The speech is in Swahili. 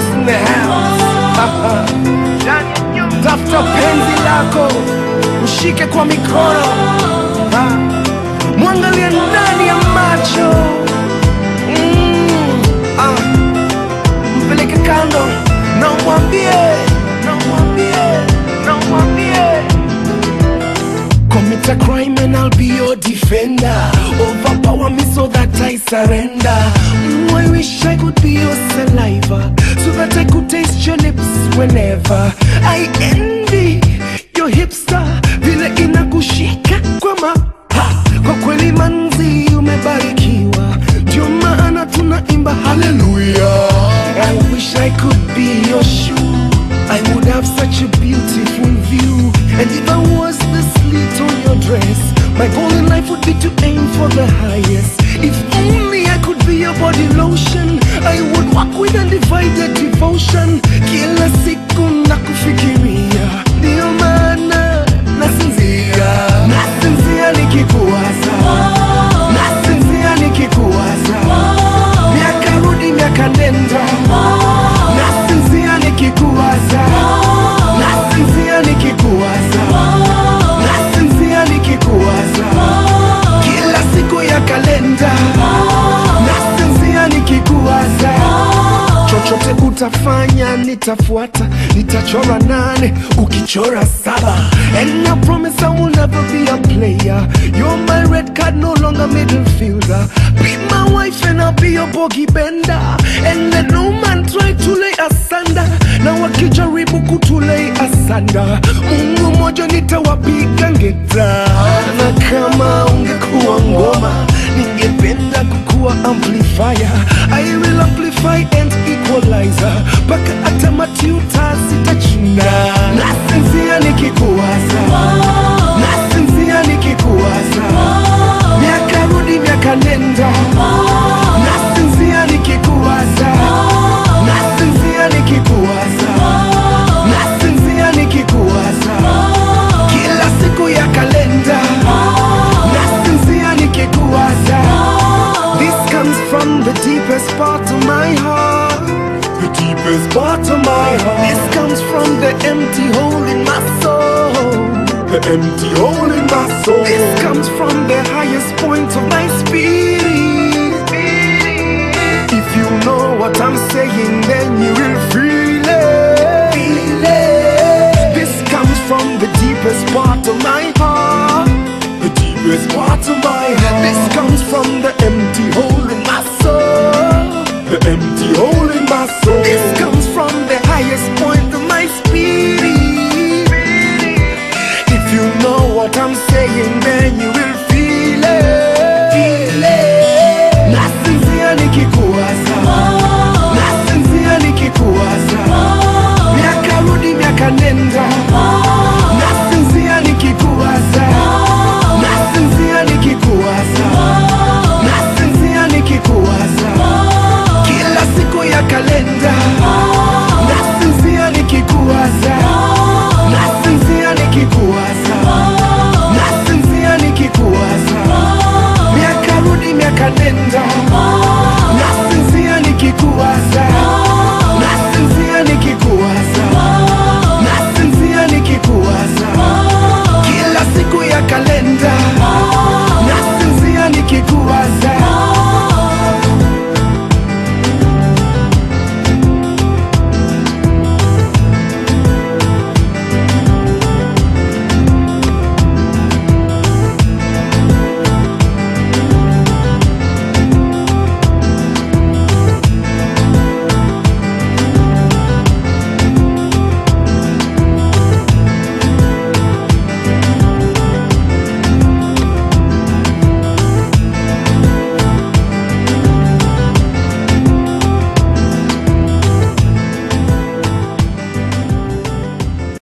Jonas in the house. Tafuta penzi lako, mshike kwa mikono, ha. mwangalie ndani ya macho mm. ah. Mpeleke kando na umwambie, na umwambie, na umwambie Commit a crime and I'll be your defender. Overpower me so that I surrender. Mm, I wish I could be your saliva so that I could taste your lips whenever. I envy your hipster vile inakushika kwa ma ha. Kwa kweli manzi umebarikiwa, ndio maana tunaimba haleluya. I wish I could be your shoe. I would have such a beautiful view. And if I was the slit on your dress, my goal in life would be to aim for the highest. If only I could be your body lotion, I would walk with undivided devotion. Kila siku nakufikiria, ndio maana nasinzia, nasinzia nikikuwaza, nasinzia nikikuwaza, miaka rudi miaka nenda, nasinzia nikikuwaza, nasinzia nikikuwaza, nasinzia nikikuwaza, kila siku ya kalenda, nasinzia nikikuwaza chochote utafanya nitafuata nitachora nane ukichora saba and I promise I will never be a player you're my red card no longer middle fielder be my wife and I'll be your bogey bender and let no man try to lay asunder na wakijaribu kutulei asanda mungu moja nitawapiga ngeta na kama ungekuwa ngoma ningependa kukuwa amplifier I will amplify and equalizer mpaka hata matuta sitachuna nasinzia nikikuwaza nasinzia nikikuwaza miaka rudi miaka nenda nasinzia nikikuwaza nasinzia nikikuwaza nasinzia nikikuwaza kila siku ya kalenda nasinzia nikikuwaza this comes from the deepest part of my heart the deepest part of my heart this comes from the empty hole in my soul the empty hole in my soul this comes from the highest point of my spirit if you know what I'm saying then you will